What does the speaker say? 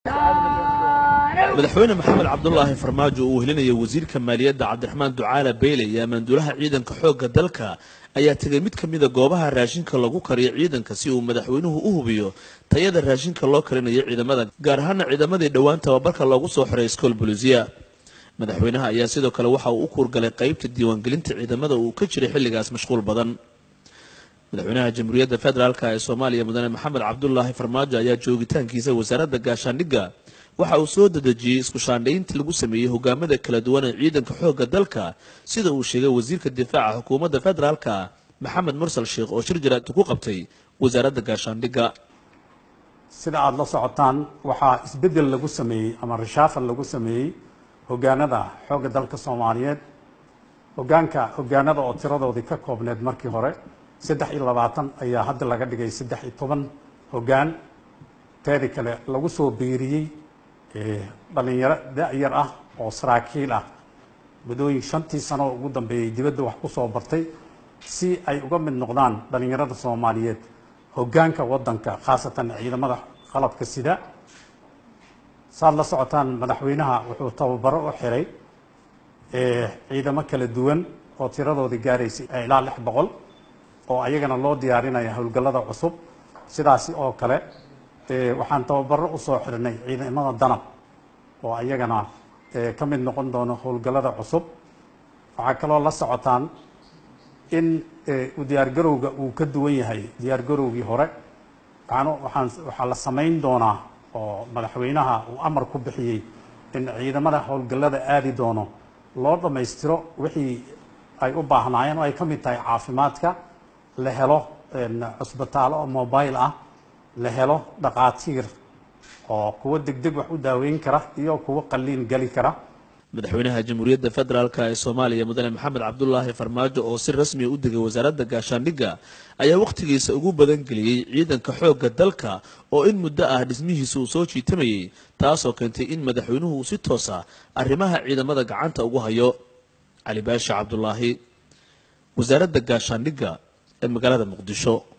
madaxweyne maxamed cabdulaahi farmaajo uu helinaya wasiirka maaliyadda cabdiraxmaan ducaala beyle iyo ammaanduulaha ciidanka xoogga dalka ayaa tegay mid ka mida goobaha raashinka lagu kariyo ciidanka si uu madaxweynuhu u hubiyo tayada raashinka loo karinayo ciidamada gaar ahaana ciidamadii dhowaan tababarka loogu soo xiray iskool bolisiya madaxweynaha ayaa sidoo kale waxa uu u kuurgalay qaybta diiwaangelinta ciidamada uu ka jiray xilligaas mashquul badan madaxweynaha jamhuuriyadda federaalk ee soomaaliya mudane maxamed cabdulaahi farmaajo ayaa joogitaankiisa wasaaradda gaashaandhigga waxa uu soo dedejiyey isku shaandhayntii lagu sameeyey hogaamada kala duwan ee ciidanka xoogga dalka sida uu sheegay wasiirka difaaca xukuumadda federaalka maxamed mursal sheekh oo shir jaraad ku qabtay wasaaradda gaashaandhigga sida aada la socotaan waxaa isbeddel lagu sameeyey ama rishaafal lagu sameeyey hogaanada xoogga dalka soomaaliyeed hogaanka hogaanada oo tiradoodii ka koobneed markii hore saddex iyo labaatan ayaa hadda laga dhigay saddex iyo toban hogaan teedi kale lagu soo biiriyey dhalinyaro da-yar ah oo saraakiil ah muddooyin shantii sano oo ugu dambeeyey dibadda wax ku soo bartay si ay uga mid noqdaan dhalinyarada soomaaliyeed hogaanka waddanka khaasatan ciidamada qalabka sida saad la socotaan madaxweynaha wuxuu tababaro u xiray ciidamo kala duwan oo tiradoodii gaaraysay ilaa lix boqol oo ayagana loo diyaarinaya howlgallada cusub sidaasi oo kale waxaan tababaro usoo xirnay ciidamada danab oo ayagana ka mid noqon doono howlgallada cusub waxaa kaloo la socotaan in diyaargarowga uu ka duwan yahay diyaargarowgii hore waxaan waxaa la samayn doonaa oo madaxweynaha uu amar ku bixiyey in ciidamada howlgallada aadi doono loo dhammaystiro wixii ay u baahnaayeen oo ay ka mid tahay caafimaadka la helo cusbitaalo oo mobile ah la helo dhaqaatiir oo kuwa degdeg wax u daaweyn kara iyo kuwa qalliin geli kara madaxweynaha jamhuuriyadda federaalk ee soomaaliya mudane maxamed cabdulaahi farmaajo oo si rasmiya u degay wasaaradda gaashaandhigga ayaa wakhtigiisa ugu badan geliyey ciidanka xoogga dalka oo in muddo ah dhismihiisa uu soo jiitamayey taasoo keentay in madaxweynuhu uu si toosa arrimaha ciidamada gacanta ugu hayo cali baashi cabdulaahi wasaaradda gaashaandhigga ee magaalada muqdisho